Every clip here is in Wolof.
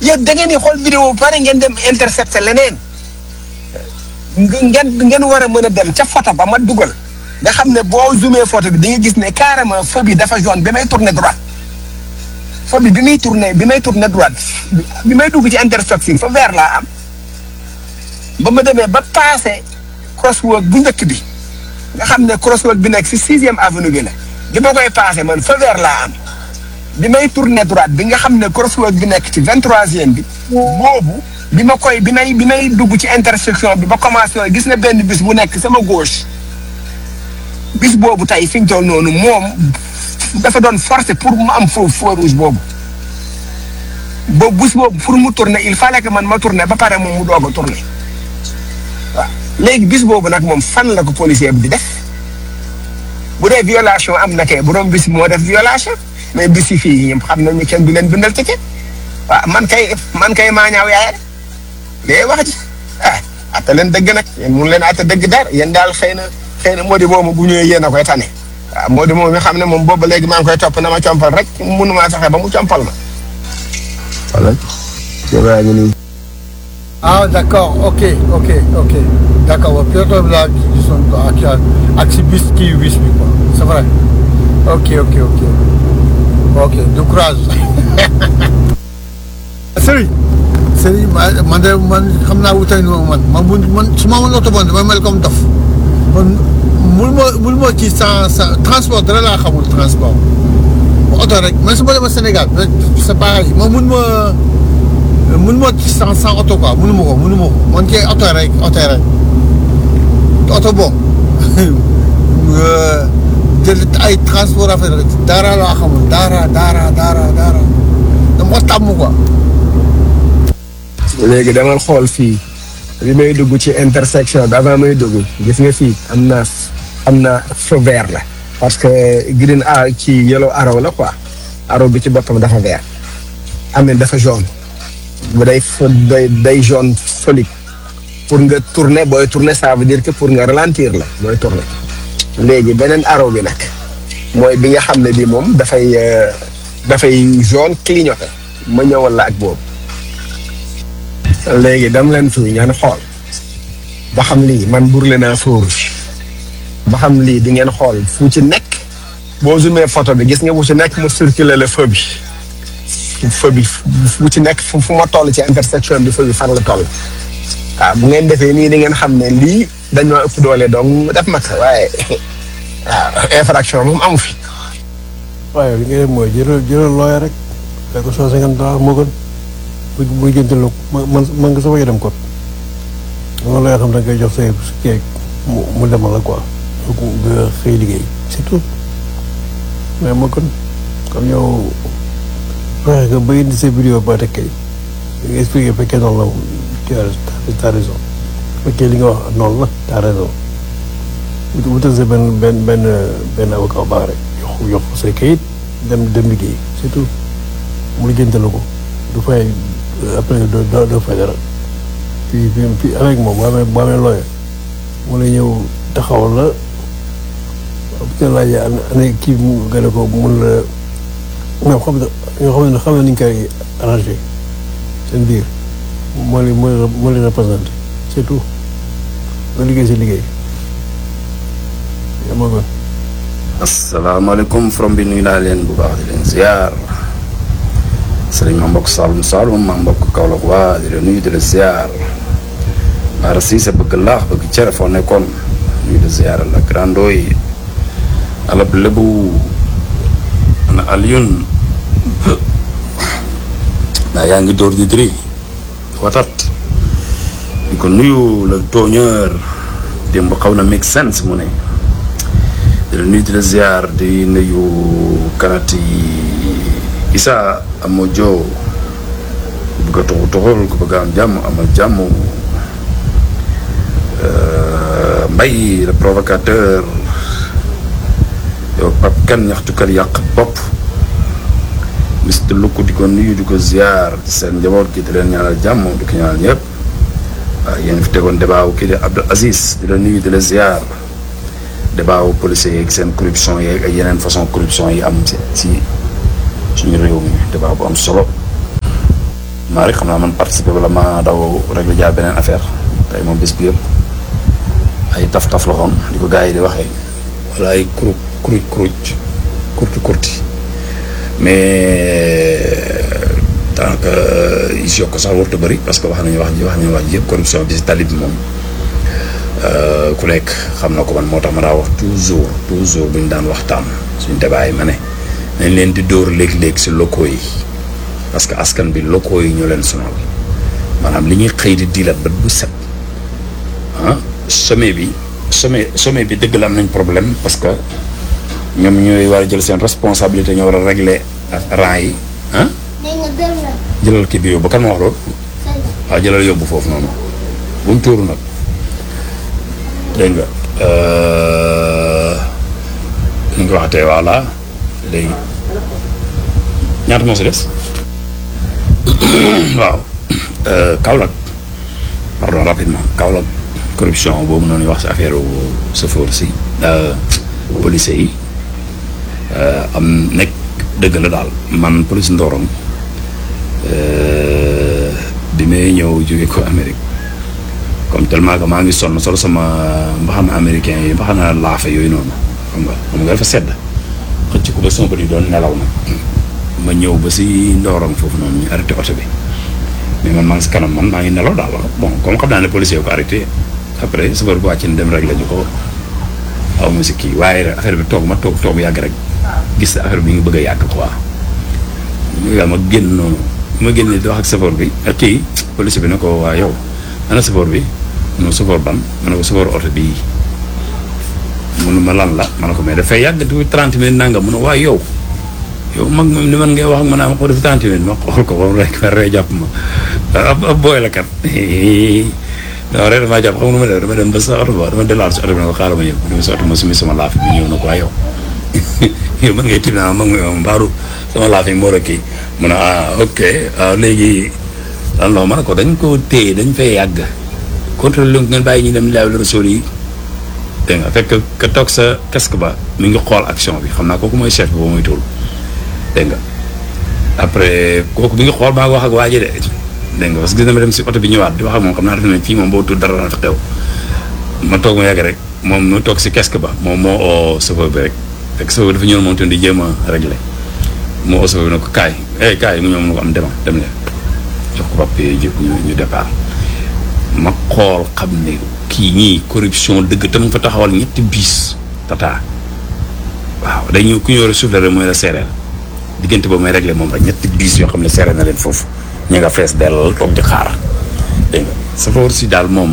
yéen da ngeen di xool vidéo ba pare ngeen dem intercepté leneen ngeen ngeen war a mën a dem ca photo ba ma dugal nga xam ne boo zoomé photo bi di nga gis ne carrément feu bi dafa jaune bi may tourné droite feu bi bi muy tourné bi may tourné droite bi may dugg ci intersection fa vert laa am ba ma demee ba passé crosswalk bu njëkk bi nga xam ne crosswalk bi nekk si sixième avenue bi la bi ma koy passé man fa vert laa am bi may tourné droite bi nga xam ne crosswalk bi nekk ci vingt troisième bi boobu bi ma koy bi may bi may dugg ci intersection bi ba commencé gis na benn bis bu nekk sama gauche bis boobu tey fi ñu toll noonu moom dafa doon forcé pour mu am foofu feu rouge boobu boobu bis boobu pour mu tourner il fallait que man ma tourner ba pare moom mu doog a tourner waaw léegi bis boobu nag moom fan la ko policier bi di def bu dee violation am na kay borom bis moo def violation mais bis yi fii ñoom xam nañu kenn du leen bindal ticket waaw man kay man kay maa ñaaw yaay rek mais wax ji ah atte leen dëgg nag yéen mun leen atte dëgg dara yéen daal xëy na xëy na moo di boobu bu ñëwee yéen a koy tane waaw moo di moom mi xam ne moom boobu ba léegi maa ngi koy topp na ma compal rek mënumaa fexe ba mu compal ma. voilà. jërëjëf ñu nii. ah d'accord ok ok ok d'accord waaw piéton bi laa gisoon quoi ak ak si bis kii bis bi quoi c'est vrai ok ok ok ok du courage. Serigne. Serigne man de man xam naa wutay nu man man bu man su ma mën oto bon dama mel comme dof man mul ma mul ma ci sans sans transport dara laa xamul transport oto rek man su ma demee Sénégal c'est pareil man mun ma mun ma ci sans sans oto quoi munu ma ko munu ma ko man kay oto rek oto rek oto boobu jël ay transport affaire rek dara laa xamul dara dara dara dara dama ko tàmm quoi. léegi demal xool fii bi may dugg ci intersection bi avant may dugg gis nga fii am na am na feu vert la parce que green a ci yellow arrow la quoi arrow bi ci boppam dafa vert amee dafa jaune bu day day day jaune solide pour nga tourner booy tourner ça veut dire que pour nga ralentir la booy tourner léegi beneen arrow bi nag mooy bi nga xam ne bi moom dafay dafay jaune clignoté ma ñëwal la ak boobu léegi dam leen fii ngeen xool ba xam lii man burle naa feu rouge ba xam lii di ngeen xool fu ci nekk boo zoomé photo bi gis nga fu ci nekk mu circulé le feu bi feu bi fu ci nekk fu ma toll ci intersection bi feu bi fan la toll waaw bu ngeen defee nii di ngeen xam ne lii dañoo ëpp doole donc def mag waaye waaw infraction moom amu fi. waaye li nga def mooy jëlal jëlal looya rek fekk ko cent cinquante dollars moo gën bu bu jëntal ma man man nga sama dem kot man looy xam da nga koy jox say keek mu mu demal la quoi nga xëy liggéey c'est tout mais moo gën comme yow fexe nga ba indi sa vidéo ba teg kay nga expliqué fekkee noonu la tu as t'as raison fekkee li nga wax noonu la t'as raison wutal sa benn benn benn benn avocat baax rek yox yox say kayit dem dem liggéey c'est tout mu lijjantal ko du fay après doo doo fay dara puis puis avec moom boo amee boo amee looyee mu lay ñëw taxawal la bu ñu laajee ana kii mu gën a ko mun la ñoo xam ne ñoo xam ne xam ne ni ñu koy arrangé seen biir moo li moo moo leen représenté c'est tout nga liggéey si liggéey yaa ma gën. asalaamaaleykum from bi nuyu naa leen bu baax di leen ziar sëriñ ma mbokk Saloum Saloum ma mbokk Kaolack waa di la nuyu di la ziar Baara Cissé bëgg laax bëgg cere foo nekkoon nuyu di ziar la grando yi alab lébu ana Alioune naa yaa ngi door di diri watat di ko nuyu le tooñeur démb xaw na make sense mu ne di la nuyu di la ziar di nuyu kanati Issa amoo joo ku bëgg a toxu toxul ku bëgg a am jàmm amal jàmm Mbaye le provocateur yow Pape Kane ñaxtukat yàq bopp Mister Lukku di ko nuyu di ko ziar di seen njaboot gi di leen ñaanal jàmm di ko ñaanal ñëpp waaw yéen fi tegoon débat wu kii di Abdou Aziz di la nuyu di la ziar débat wu policiers yeeg seen corruption yeeg ak yeneen façon corruption yi am ci ci suñu réew mi débat bu am solo maa rek xam naa man participer wala ma daw rek la jaar beneen affaire tey moom bés bi yëpp ay taf-taf la xoon di ko gars yi di waxee wala ay kuru kuruj kuruj kurti kurti mais daanaka is yokk sax warut a bëri parce que wax nañu wax ji wax nañu wax ji yëpp corruption bi si tali bi moom ku nekk xam na ko man moo tax ma daa wax toujours toujours bu ñu daan waxtaan suñ débat yi ma ne nañ leen di dóor léeg-léeg si locaux yi parce que askan bi locaux yi ñoo leen sonal maanaam li ñuy xëy di diilat ba bu set ah sommet bi sommet sommet bi dëgg la am nañ problème parce que ñoom ñooy war a jël seen responsabilité ñoo war a régler rang yi ah jëlal kii bi yóbbu kan ma wax loolu waaw jëlal yóbbu foofu noonu bu mu tuuru nag dégg nga ni nga ko waxatee voilà léegi ñaata moo si des waaw Kaolack pardon rapidement Kaolack corruption boobu noonu wax si affaire chauffeur si policiers yi am nekk dëgg la daal man police Ndorong bi may ñëw jóge ko Amérique comme tellement que maa ngi sonn solo sama mbaxana américain yi mbaxana laafa yooyu noonu xam nga xam nga dafa sedd xëcc ko ba sama bët yi doon nelaw nag ma ñëw ba si Ndorong foofu noonu ñu arrêté oto bi mais man maa ngi si kanam man maa ngi nelaw daal bon comme xam naa ne policier ko arrêté après chauffeur bi wàcc na dem rek la ñu ko aw ma si kii waaye affaire bi toog ma toog toog yàgg rek gis affaire bi ngi bëgg a yàgg quoi nga ma génn noonu ma génn di wax ak chauffeur bi ak kii policier bi ne ko waa yow ana chauffeur bi non chauffeur ban ma ne ko chauffeur oto bii munu ma lan la ma ne ko mais dafay yàgg du trente minutes nanga mun a waa yow yow mag moom ni man ngay wax ak ma naa ma ko def trente minutes ma xool ko ba mu rek ma ree jàpp ma ab ab booy la kat non rek damaa jàpp xam nga nu ma def dama dem ba sa oto ba dama delluwaat si oto bi ne ko xaaral ma ñëw dama si oto ma sumi sama laaf bi ñëw na ko waa yow yow mën ngay tibb naa mag mi mbaaru sama laaf yi moo kii mu ne ah ok waaw léegi lan la ma ne ko dañ ko téye dañ fay yàgg contrôle lu ngeen bàyyi ñu dem laaw la rasool yi dégg nga fekk ka toog sa casque ba mi ngi xool action bi xam naa kooku mooy chef bi boo muy tuul dégg nga après kooku mi ngi xool maa ngi wax ak waa ji de dégg nga parce que gis na ma dem si oto bi ñëwaat di wax ak moom xam naa def nañ fii moom boo tudd dara na fi xew ma toog ma yàgg rek moom mu toog si casque ba moom moo oo chauffeur bi rek fekk chauffeur bi dafa ñëw moom tamit di jéem a réglé moo oo chauffeur bi ne ko kaay eh kaay mu ñëw mu ne ko am demal dem leen jox ko papier yi ñu ñu départ ma xool xam ne kii ñii corruption dëgg te mu fa taxawal ñetti biis tata waaw day ñëw ku ñu war a soufflé rek mooy la séeréer diggante boobu may réglé moom rek ñetti biis yoo xam ne séeréer na leen foofu ñu nga fees dell toog di xaar dégg nga safoor si daal moom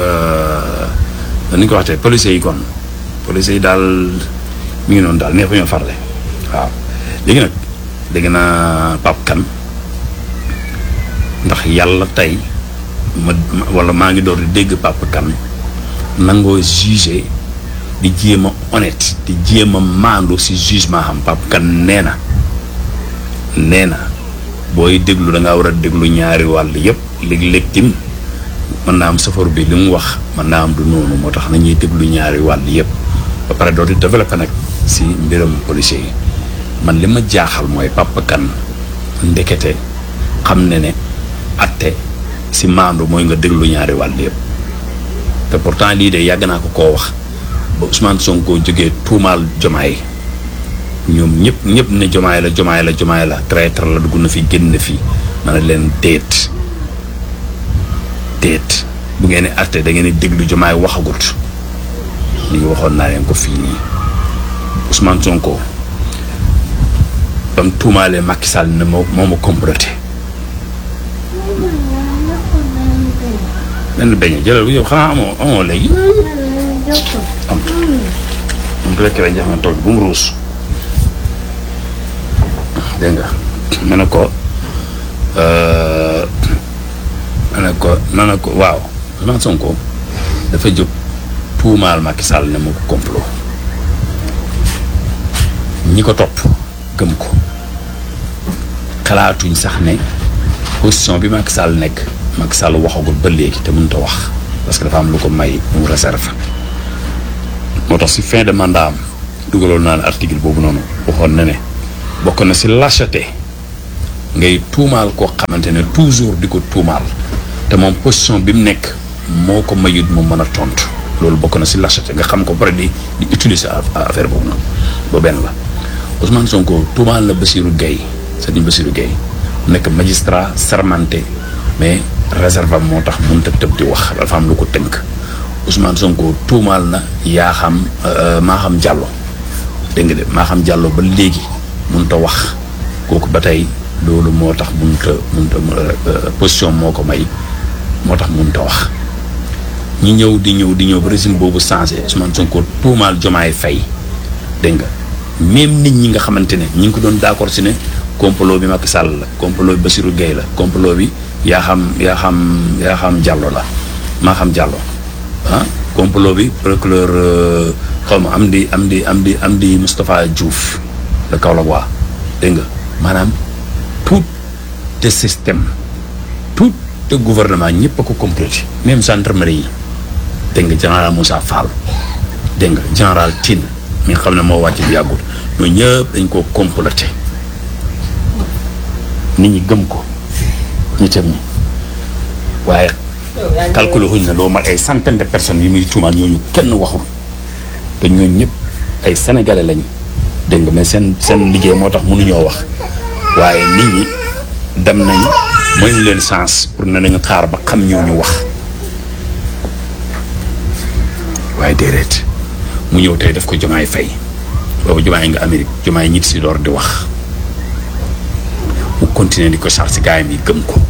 ni ñu ko waxtee policiers yi kon policiers yi daal mi ngi noonu daal neexuñoo farle waaw léegi nag dégg naa Pape Kane ndax yàlla tey ma wala maa ngi door di dégg Pape Kane nangoo jugé di jéem a honnête di jéem a maandu si jugement xam Pape Kane nee na nee na booy déglu da ngaa war a déglu ñaari wàll yëpp léeg-léeg tim mën naa am safar bi li mu wax mën naa am du noonu moo tax nañuy déglu ñaari wàll yëpp ba pare doo di développé nag si mbiram policier yi man li ma jaaxal mooy Pape Kane ndekete xam ne ne atte si maandu mooy nga déglu ñaari wàll yëpp te pourtant lii de yàgg naa ko koo wax ba Ousmane Sonko jógee tuumaal jomaay ñoom ñëpp ñëpp ne jomaay la jomaay la jomaay la traître la dugg na fi génn na fi ma ne leen déet déet bu ngeen di atte da ngeen di déglu jomaay waxagut li ngi waxoon naa leen ko fii nii Ousmane Sonko ba mu tuumaalee Macky Sall ne moo moo ma comploté benn beñe jëlal bu yow xanaa amoo amoo léegi am am ko lekk rek jax na toog bu mu ruus dégg nga ma ne ko ma ne ko ma ne ko waaw Ousmane Sonko dafa jóg tuumaal Macky Sall ne moo ko complot ñi ko topp gëm ko xalaatuñ sax ne position bi Macky Sall nekk Macky Sall waxagul ba léegi te mënut a wax parce que dafa am lu ko may mu réserve moo tax si fin de mandat am dugaloon naa ne article boobu noonu waxoon na ne bokk na si lâcheté ngay tuumaal koo xamante ne toujours di ko tuumaal te moom position bi mu nekk moo ko mayut mu mën a tontu loolu bokk na si lâcheté nga xam ko ba pare di di utiliser affaire boobu noonu ba benn la Ousmane Sonko tuumaal na Bassirou Gueye Serigne Bassirou Gueye nekk magistrat sermenté mais réserve moo tax mënut a tëb di wax dafa am lu ko tënk Ousmane Sonko tuumaal na yaa xam maa xam Diallo dégg nga de maa xam Diallo ba léegi mënut a wax kooku ba tey loolu moo tax mënut a mënut a position moo ko may moo tax mënut a wax ñi ñëw di ñëw di ñëw ba régime boobu changé Ousmane Sonko tuumaal Jomaay Fay dégg nga même nit ñi nga xamante ne ñi ngi ko doon d'accord si ne complot bi Macky Sall la complot bi Bassirou Gueye la complot bi yaa xam yaa xam yaa xam Diallo la maa xam Diallo ah complot bi procureur xaw ma am di am di am di am di Moustapha Diouf la Kaolack waa dégg nga maanaam tout te système tout te gouvernement ñëpp a ko complété même gendarmerie yi dégg nga général Moussa Fall dégg nga général Tine mi nga xam ne moo wàcc bi yàggul ñooñu ñëpp dañ koo complété nit ñi gëm ko ñu tam ñi waaye calculé wuñ ne loo mat ay centaine de personnes yi muy tuumaal ñooñu kenn waxul te ñooñu ñëpp ay sénégalais lañ dégg nga mais seen seen liggéey moo tax mënuñoo wax waaye nit ñi dem nañ mayuñ leen chance pour ne nañu xaar ba xam ñooñu wax waaye déedéet mu ñëw tey def ko jomaay fay boobu jomaay nga Amérique jomaay ñit si door di wax mu continuer di ko charge gaayam yi gëm ko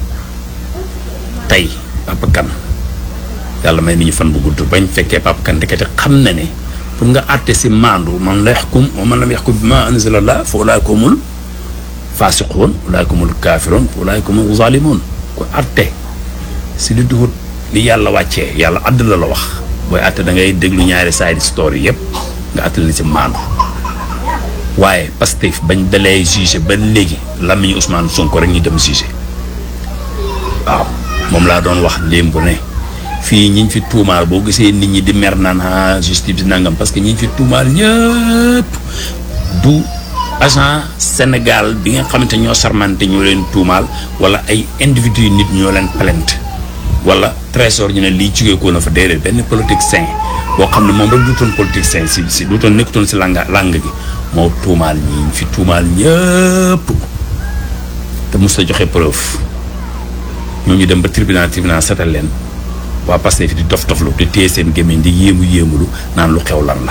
tey Papa Kane yàlla may ni ñu fan bu gudd bañ fekkee Papa Kane ndekete xam na ne pour nga àtte si maandu man la yaxkum wa man lam yaxkum bi ma anzalallah fa ulaa'ika humul faasiquun ulaa'ika humul kaafiruun ulaa'ika humul zaalimuun ko àtte si li duhut li yàlla wàccee yàlla àdd la la wax booy àtte da ngay déglu ñaari side story yëpp nga àtte leen si maandu waaye Pastef bañ dalee jugé ba léegi làmmiñu Ousmane Sonko rek ñu dem jugé waaw moom laa doon wax démb ne fii ñiñ fi tuumaal boo gisee nit ñi di mer naan ah justice nangam parce que ñiñ fi tuumaal ñëpp du agent Sénégal bi nga xamante ñoo sarmante ñoo leen tuumaal wala ay individu yu nit ñoo leen plainte wala trésor ñu ne lii jugee ko na fa déedéet benn politique sain boo xam ne moom rek duutoon politique sain si si duutoon nekkutoon si langa lang gi moo tuumaal ñi fi tuumaal ñëpp te mos a joxe preuve ñooñu dem ba tribunal tribunal setal leen waa Pastef di dof doflu di téye seen gémmiñ di yéemu yéemulu naan lu xew lan la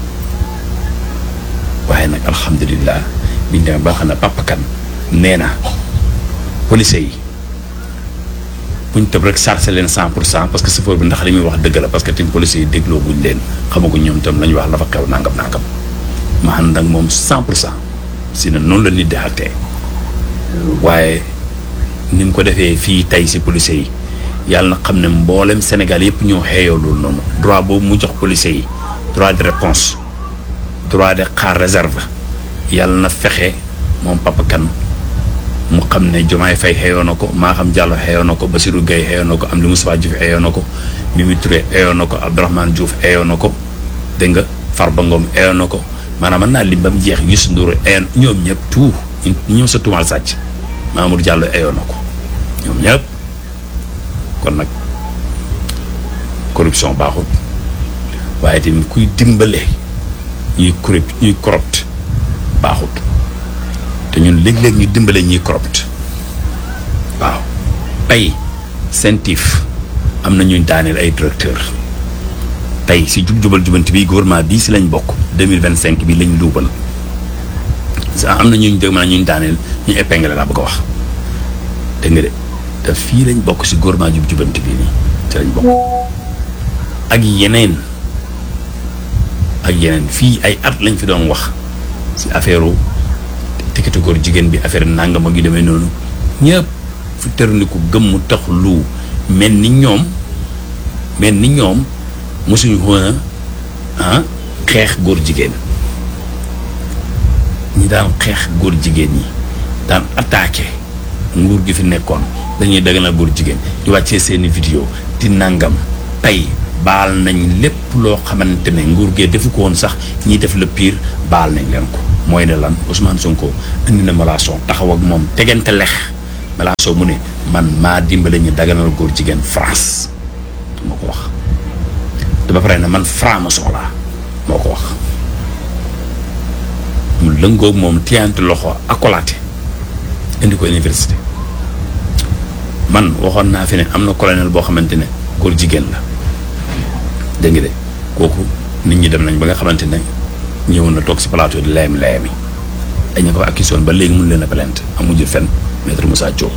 waaye nag alhamdulilah biñ demee ba xam ne Papa Kane nee na police yi buñ tëb rek chargé leen cent pour cent parce que chauffeur bi ndax li muy wax dëgg la parce que tim police yi dégloo buñ leen xamaguñ ñoom tam la ñu wax la fa xew nangam nangam ma ànd ak moom cent pour cent si ne noonu la nit di xattee waaye ni mu ko defee fii tey si police yi yàlla na xam ne mboolem Sénégal yëpp ñoo xeeyoo loolu noonu droit boobu mu jox police yi droit de réponse droit de xaar réserve yàlla na fexe moom Papa Kane mu xam ne Diomaye Faye xeeyoo na ko maa xam Diallo xeeyoo na ko Bassirou Gueye xeeyoo na ko Amdi Moustapha Diouf xeeyoo na ko Mimi Touré xeeyoo na ko Abdourahmane Diouf xeeyoo na ko dégg nga Farba Ngom xeeyoo na ko maanaam mën naa lim ba mu jeex Youssou Ndour xeeyoo ñoom ñëpp tout ñoom sa tuumal sàcc Mamour Diallo xeeyoo na ko ñoom ñëpp kon nag corruption baaxul waaye tamit kuy dimbale ñuy corrupt ñuy corrupt baaxut te ñun léeg-léeg ñu dimbale ñuy corrupt waaw tey sentif am na ñuy daaneel ay directeur tey si jub jubal jubanti bi gouvernement bii si lañ bokk deux mille vingt cinq bi lañ luubal am na ñuñ dégg ma ñuñ daaneel ñu épinglé laa bëgg a wax dégg nga de te fii lañ bokk si gouvernement jub jubanti bii nii ci lañ bokk ak yeneen ak yeneen fii ay at lañ fi doon wax si affaire tikkati góor jigéen bi affaire nangam ak yu demee noonu ñëpp fu tërniku gëmm tax lu mel ni ñoom mel ni ñoom mosuñu woon a xeex góor jigéen ñi daan xeex góor jigéen ñi daan attaqué nguur gi fi nekkoon dañuy daganal góor jigéen di wàccee seeni vidéo di nangam tey baal nañ lépp loo xamante ne nguur gee defu ko woon sax ñiy def le pire baal nañ leen ko mooy ne lan Ousmane Sonko indi na Mélenchon taxaw ak moom tegante lex Mélenchon mu ne man maa dimbale ñu daganal góor jigéen France moo ko wax te ba pare ne man franc-maçon laa moo ko wax mu lëngoog moom tiyante loxo akolaate indi ko université man waxoon naa fi ne am na colonel boo xamante ne góor jigéen la dégg nga de kooku nit ñi dem nañ ba nga xamante ne ñëw na toog si plateau di leem leemi dañ ko fa accusé woon ba léegi mun leen a plainte amuñu fenn maître Moussa Diop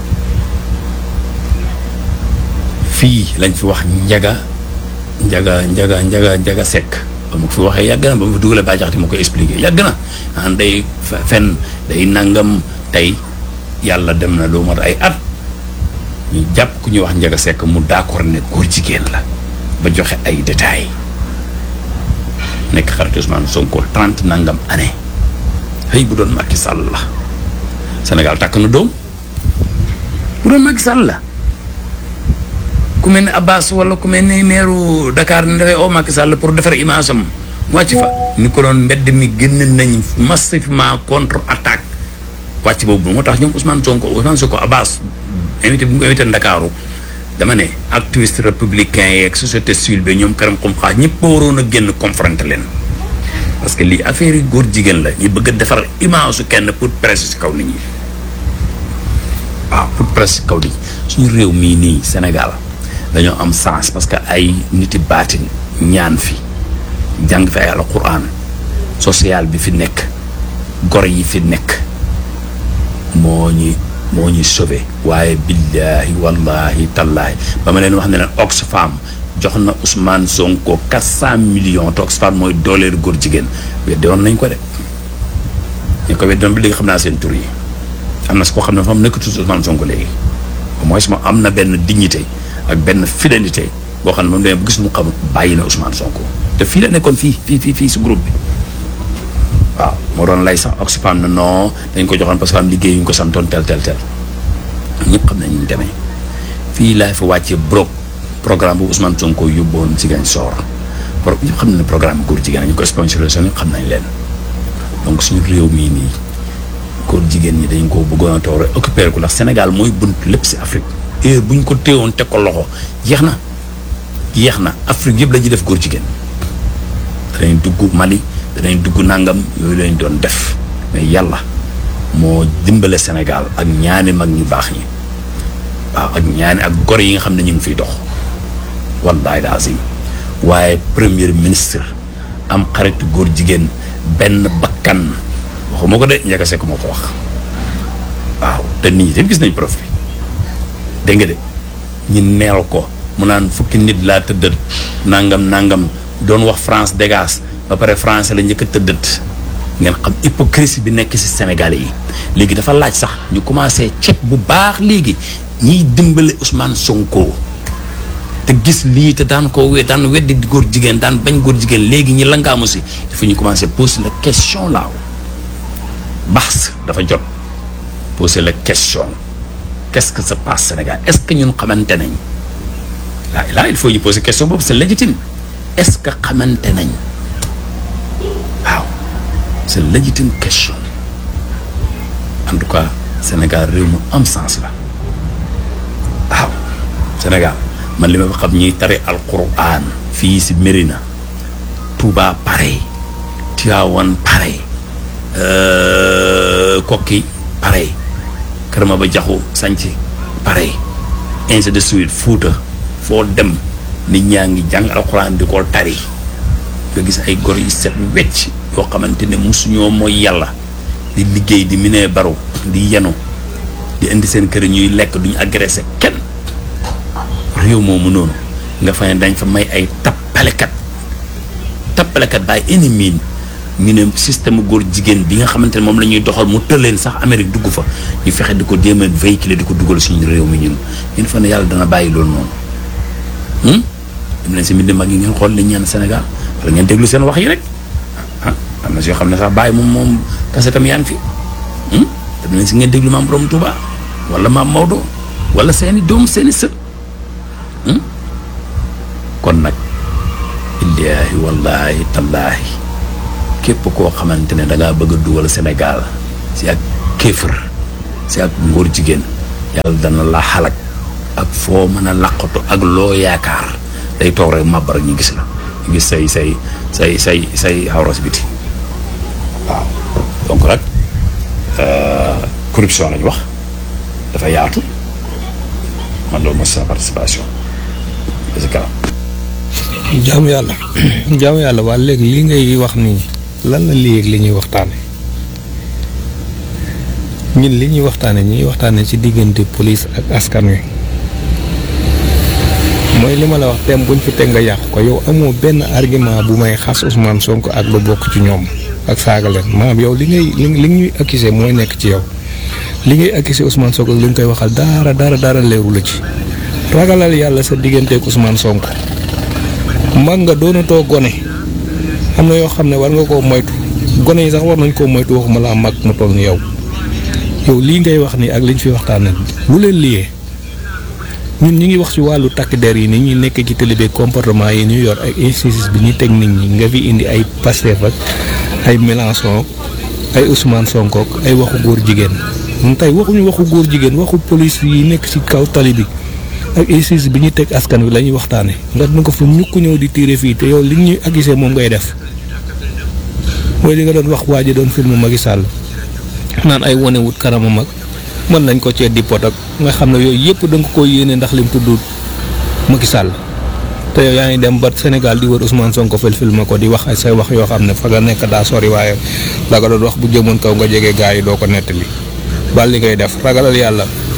fii lañ fi wax njaga njaga njaga njaga njaga sekk ba mu fi waxee yàgg na ba mu fi dugalee ba jaxati ma ko expliqué yàgg na an day fen day nangam tey yàlla dem na lu mat ay at ñu jàpp ku ñuy wax njaga sekk mu d'accord ne góor jigéen la ba joxe ay détails nekk xarit Ousmane Sonko trente nangam année xëy bu doon Macky Sall la Sénégal takk na doom bu doon Macky Sall la ku mel ne Abbas wala ku mel ne meeru Dakar ne dafay oo Macky Sall pour defar image am wàcc fa ni ko doon mbedd mi génn nañ massivement contre attaque wàcc boobu moo tax ñoom Ousmane Sonko Ousmane Sonko Abbas invité bu mu invité Ndakaaru dama ne activiste républicain yeeg société civile bi ñoom karam xum xaaj ñëpp waroon a génn confronter leen parce que lii affaire yi góor jigéen la ñu bëgg a defar image su kenn pour presse si kaw nit ñi waaw pour presse si kaw nit ñi suñu réew mii nii Sénégal dañoo am sens parce que ay niti baatin ñaan fi jàng fi ay alquran social bi fi nekk gor yi fi nekk moo ñi moo ñuy sauvé waaye billaahi wallahi tallaahi ba ma leen wax ne leen Oxfam jox na Ousmane Sonko quatre cent millions te Oxfam mooy dooleelu góor jigéen weddi woon nañ ko de ñu ko weddi woon ba léegi xam naa seen tur yi am na si koo xam ne fa mu nekkatu Ousmane Sonko léegi au moins moom am na benn dignité ak benn fidélité boo xam ne moom demee bu gis mu xam bàyyi na Ousmane Sonko te fii la nekkoon fii fii fii fii si groupe bi waaw moo doon lay sax Oxfam na non dañ ko joxoon parce que am liggéey yu ñu ko santoon tel tel tel ñëpp xam nañ ñu demee fii laay fa wàccee brok programme bu Ousmane Sonko yóbboon Ziguinchor pro ñëpp xam nañ ne programme góor jigéen ñu ko sponsorisé ñëpp xam nañ leen donc suñu réew mii nii góor jigéen ñi dañ ko bëggoon a toog rek occupé ko ndax Sénégal mooy bunt lépp si Afrique heure bu ñu ko téewoon teg ko loxo jeex na jeex na Afrique yëpp la ñuy def góor jigéen danañ dugg Mali danañ dugg nangam yooyu lañ doon def mais yàlla moo dimbale Sénégal ak ñaani mag ñu baax ñi waaw ak ñaani ak gor yi nga xam ne ñu ngi fiy dox wallahi lazim waaye premier ministre am xaritu góor jigéen benn bakkan waxuma ko de njëkk a sekk moo ko wax waaw te nit ñi tamit gis nañ prof bi dégg nga de ñi neel ko mu naan fukki nit laa tëddët nangam nangam doon wax France dégage ba pare français la njëkk a tëddët ngeen xam hypocrisie bi nekk ci Sénégalais yi léegi dafa laaj sax ñu commencé ceeb bu baax léegi ñiy dimbale Ousmane Sonko te gis lii te daan ko we daan weddi góor jigéen daan bañ góor jigéen léegi ñi langaamu si dafa ñu commencé poser la question laaw baax dafa jot poser la question qu'est-ce que se passe Sénégal est-ce que ñun xamante nañ là là il faut ñu poser question boobu c'est légitime est-ce que xamante nañ waaw c'est légitime question en tout cas Sénégal réew mu am sens la waaw Sénégal man li ma fa xam ñuy tari alquran fii si Mérina Touba pareil Tivaouane pareil Kokki pareil Kër Maba Jaxu Sanc pareil ainsi de suite Fuuta foo dem nit ñaa ngi jàng alquran di ko tari nga gis ay gor yu set wecc yoo xamante ne musuñoo mooy yàlla di liggéey di minee baru di yenu di indi seen kër ñuy lekk duñu agressé kenn réew moomu noonu nga fa ne dañ fa may ay tappalekat tappalekat baay ennemi ñu ne système góor jigéen bi nga xamante ne moom la ñuy doxal mu tëleen sax Amérique dugg fa ñu fexe di ko jéem a véhiculer di ko dugal suñu réew mi ñun ñun fa ne yàlla dana bàyyi loolu noonu dem leen si mbind mag yi ngeen xool li ñaan Sénégal wala ngeen déglu seen wax yi rek ah am na si yoo xam ne sax bàyyi moom moom kasetam yaa ngi fi dem leen si ngeen déglu maam Borom Touba wala maam Maodo wala seeni doom seeni sët kon nag illaahi wallaahi tallaahi képp koo xamante ne da ngaa bëgg a dugal Sénégal si ak kéefër si ak ngóor jigéen yàlla dana la xalak ak foo mën a làqatu ak loo yaakaar day toog rek màbbar ñu gis la ñu gis say say say say say xawros biti waaw donc nag corruption lañu wax dafa yaatu man loolu mooy sa participation parce que jaamu yàlla jaamu yàlla waa léegi li ngay wax nii lan la léegi li ñuy waxtaane ñun li ñuy waxtaane ñuy waxtaane ci diggante police ak askan wi mooy li ma la wax thème buñ fi teg nga yàq ko yow amoo benn argument bu may xas Ousmane Sonko ak lu bokk ci ñoom ak saaga leen maanaam yow li ngay li li ñuy accusé mooy nekk ci yow li ngay accusé Ousmane Sonko ak li nga koy waxal dara dara dara leeru la ci ragalal yàlla sa digganteeg Ousmane Sonko mag nga doonatoo gone am na yoo xam ne war nga koo moytu gone yi sax war nañ koo moytu waxuma la mag mu toll ni yow yow lii ngay wax nii ak liñ fi waxtaanee lu leen liyee ñun ñi ngi wax ci wàllu takk der yi ni ñuy nekk ci télé bi comportement yi ñu yor ak injustice bi ñuy teg nit ñi nga fi indi ay Pastef ak ay Mélenchon ay Ousmane Sonko ak ay waxu góor jigéen ñun tey waxuñu waxu góor jigéen waxu police yi nekk ci kaw tali bi ak injustice bi ñuy teg askan wi la ñuy waxtaanee nga dina ko fa ñukk ñëw di tiire fii te yow li ñuy accusé moom ngay def mooy li nga doon wax waa ji doon film Macky Sall naan ay wane wut kanamam ak mën nañ ko cee di pot ak nga xam ne yooyu yëpp da nga ko yéene ndax lim tudd Macky Sall te yow yaa ngi dem ba Sénégal di wër Ousmane Sonko fil film ko di wax ay say wax yoo xam ne fa nga nekk daa sori waaye la nga doon wax bu jëmoon kaw nga jege gaa yi doo ko nettali bal li ngay def ragalal yàlla